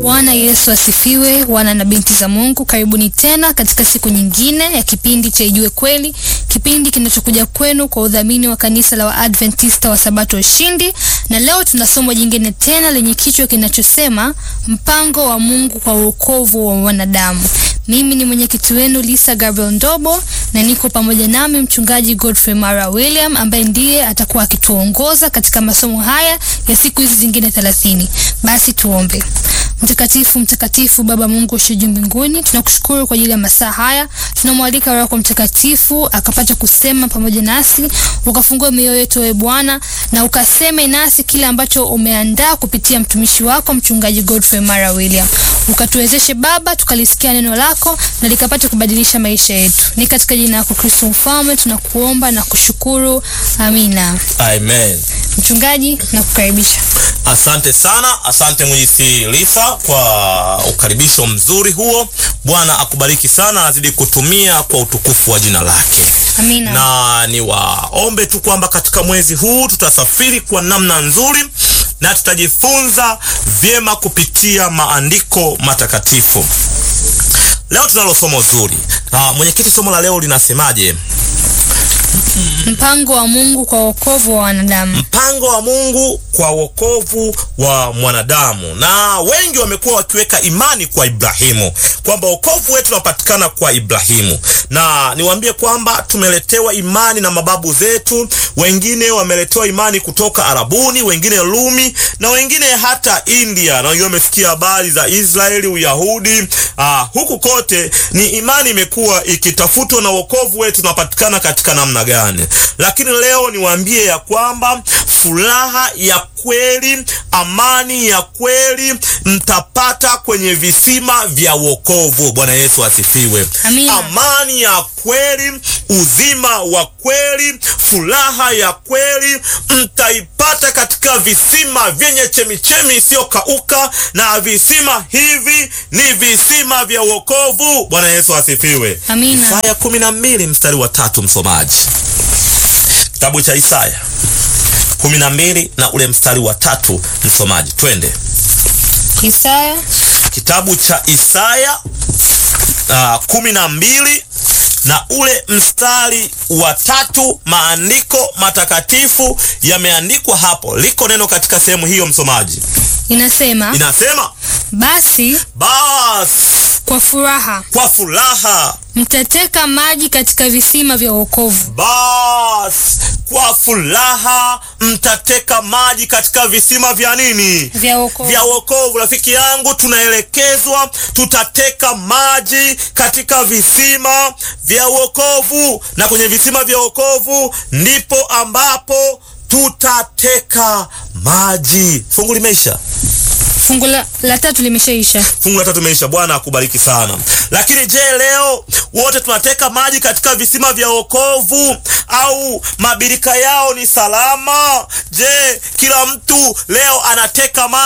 Bwana Yesu asifiwe, wana na binti za Mungu, karibuni tena katika siku nyingine ya kipindi cha Ijue Kweli, kipindi kinachokuja kwenu kwa udhamini wa kanisa la Waadventista wa Sabato Ushindi. Na leo tuna somo jingine tena lenye kichwa kinachosema mpango wa Mungu kwa wokovu wa wanadamu. Mimi ni mwenyekiti wenu Lisa Gabriel Ndobo na niko pamoja nami mchungaji Godfrey Mara William ambaye ndiye atakuwa akituongoza katika masomo haya ya siku hizi zingine thelathini. Basi tuombe. Mtakatifu, mtakatifu Baba Mungu ushe juu mbinguni, tunakushukuru kwa ajili ya masaa haya. Tunamwalika Roho yako Mtakatifu akapata kusema pamoja nasi, ukafungue mioyo yetu wewe Bwana, na ukaseme nasi kile ambacho umeandaa kupitia mtumishi wako mchungaji Godfrey Mara William. Ukatuwezeshe Baba, tukalisikia neno lako na likapata kubadilisha maisha yetu. Ni katika jina lako Kristo Mfalme tunakuomba na kushukuru, amina. Amen. Mchungaji, nakukaribisha. Asante sana, asante mwenyezi Lisa kwa ukaribisho mzuri huo. Bwana akubariki sana, azidi kutumia kwa utukufu wa jina lake. Amina. Na niwaombe tu kwamba katika mwezi huu tutasafiri kwa namna nzuri na tutajifunza vyema kupitia maandiko matakatifu. Leo tunalo somo zuri. Na mwenyekiti, somo la leo linasemaje? Mpango wa Mungu kwa wokovu wa wanadamu. Mpango wa Mungu kwa wokovu wa mwanadamu. Na wengi wamekuwa wakiweka imani kwa Ibrahimu kwamba wokovu wetu unapatikana kwa Ibrahimu, na niwaambie kwamba tumeletewa imani na mababu zetu. Wengine wameletewa imani kutoka Arabuni, wengine Rumi, na wengine hata India, na wengine wamefikia habari za Israeli, Uyahudi. Aa, huku kote ni imani imekuwa ikitafutwa, na wokovu wetu unapatikana katika namna gani? Lakini leo niwaambie ya kwamba furaha ya kweli, amani ya kweli mtapata kwenye visima vya wokovu. Bwana Yesu asifiwe. Amina. Amani ya kweli, uzima wa kweli, furaha ya kweli mtaipata katika visima vyenye chemichemi isiyokauka, na visima hivi ni visima vya wokovu. Bwana Yesu asifiwe. Amina. Isaya kumi na mbili mstari wa tatu, msomaji kitabu cha Isaya kumi na mbili na ule mstari wa tatu, msomaji, twende. Isaya Kitabu cha Isaya uh, kumi na mbili na ule mstari wa tatu. Maandiko matakatifu yameandikwa hapo, liko neno katika sehemu hiyo, msomaji, inasema inasema basi basi kwa furaha kwa furaha mtateka maji katika visima vya wokovu. basi kwa furaha mtateka maji katika visima vya nini? Vya wokovu. Vya wokovu. Rafiki yangu, tunaelekezwa tutateka maji katika visima vya wokovu, na kwenye visima vya wokovu ndipo ambapo tutateka maji. Fungu limeisha. Fungu la, la tatu limeshaisha. Fungu la tatu imeisha. Bwana akubariki sana. Lakini je, leo wote tunateka maji katika visima vya wokovu au mabirika yao ni salama? Je, kila mtu leo anateka maji